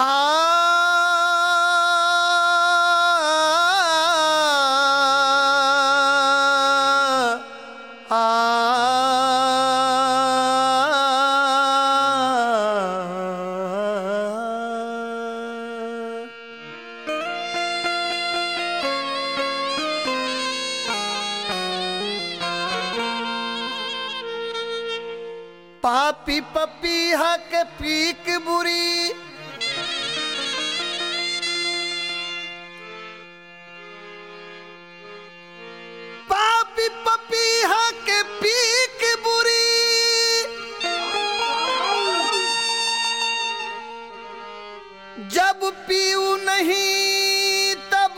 पापी पपीहा के पीक बुरी पापी पपीहा के पीक बुरी जब पीऊ नहीं तब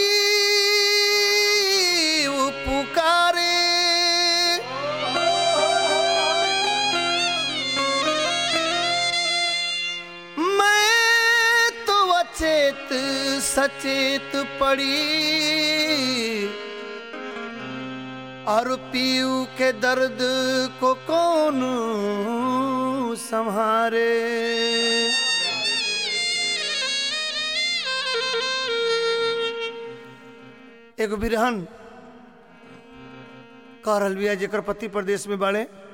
पीऊ पुकारे मैं तो अचेत सचेत पड़ी और पीऊ के दर्द को कौन संहारे एगो बिरहन कह रहल बिया जेकर पति प्रदेश में बाड़े